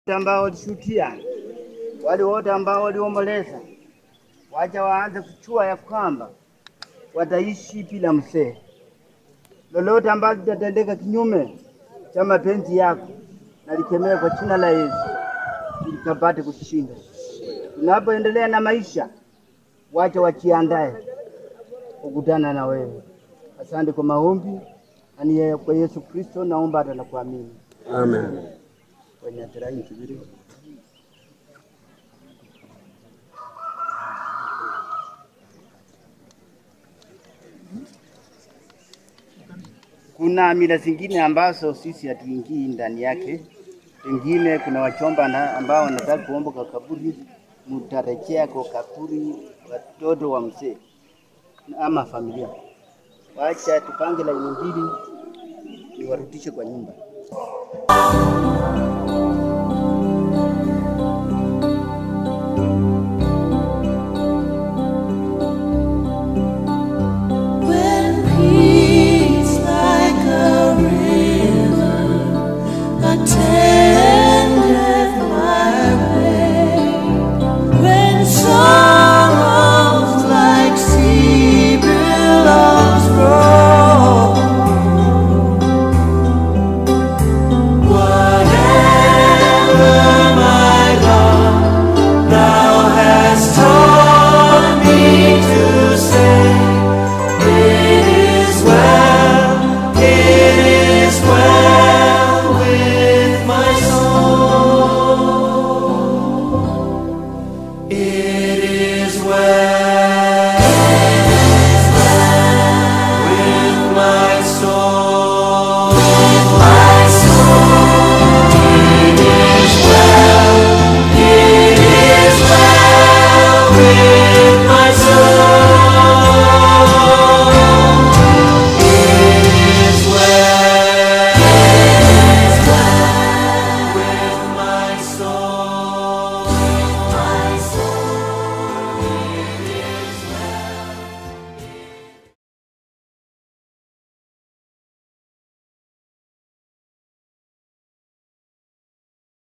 ambao walishuhudia, wale wote ambao waliomboleza, wacha waanze kuchua ya kwamba wataishi bila mzee. Lolote ambalo litatendeka kinyume cha mapenzi yako, na likemee kwa jina la Yesu ili kapate kushinda. Tunapoendelea na maisha, wacha wajiandae kukutana na wewe. Asante kwa maombi, ani kwa Yesu Kristo naomba hata na kuamini. Amen. Kwenye terai kibiri. Kuna mila zingine ambazo sisi hatuingii ndani yake. Pengine kuna wachomba na ambao wanataka kuomba kwa kaburi, mutarejea kwa kaburi watoto wa mzee ama familia. Wacha tupange laini mbili, niwarudishe kwa nyumba.